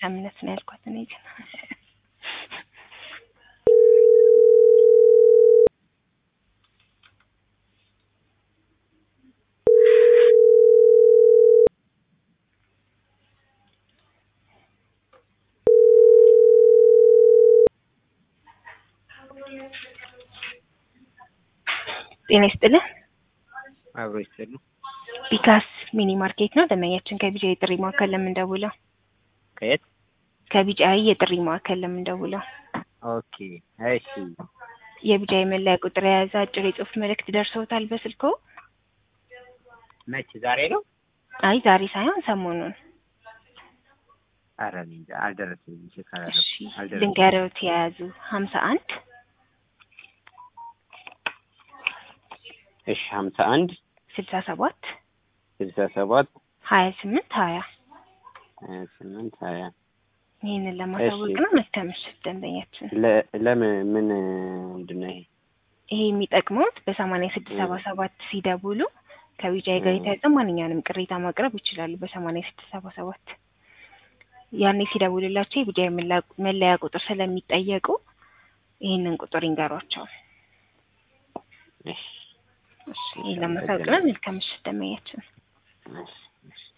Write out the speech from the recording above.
መልካምነት ነው ያልኳት እኔ ግን ጤና ይስጥልን። አብሮ ይስጥሉ። ቢካስ ሚኒ ማርኬት ነው ደንበኛችን ከቢጫ የጥሪ ማዕከል ለምንደውለው ከየት? ከቢጫ የጥሪ ማዕከል ለምንደውለው ኦኬ እሺ። የቢጫ የመለያ ቁጥር የያዘ አጭር የጽሁፍ መልእክት ደርሰውታል በስልክዎ? መች ዛሬ ነው? አይ ዛሬ ሳይሆን ሰሞኑን። ኧረ እኔ እንጃ አልደረሰኝም። ቼክ እሺ አላደረኩም አልደረሰኝም። ልንገርዎት የያዙ ሀምሳ አንድ እሺ ሀምሳ አንድ ስልሳ ሰባት ስልሳ ሰባት ሀያ ስምንት ሀያ ሀያ ስምንት ሀያ ይህንን ለማሳወቅ እሺ። ነው። መልካም ምሽት ደንበኛችን። ለ- ለምን ምን ምንድን ነው ይሄ? ይሄ የሚጠቅመውት በሰማንያ ስድስት ሰባ ሰባት ሲደውሉ ከቢጫዬ ጋር ም። የተያዘ ማንኛውንም ቅሬታ ማቅረብ ይችላሉ። በሰማንያ ስድስት ሰባ ሰባት ያኔ ሲደውልላቸው የቢጫዬ መላ- መለያ ቁጥር ስለሚጠየቁ ይህንን ቁጥር ይንገሯቸው። እሺ እሺ፣ ይህን ለማሳወቅ ነው። መልካም ምሽት ደንበኛችን። እሺ እሺ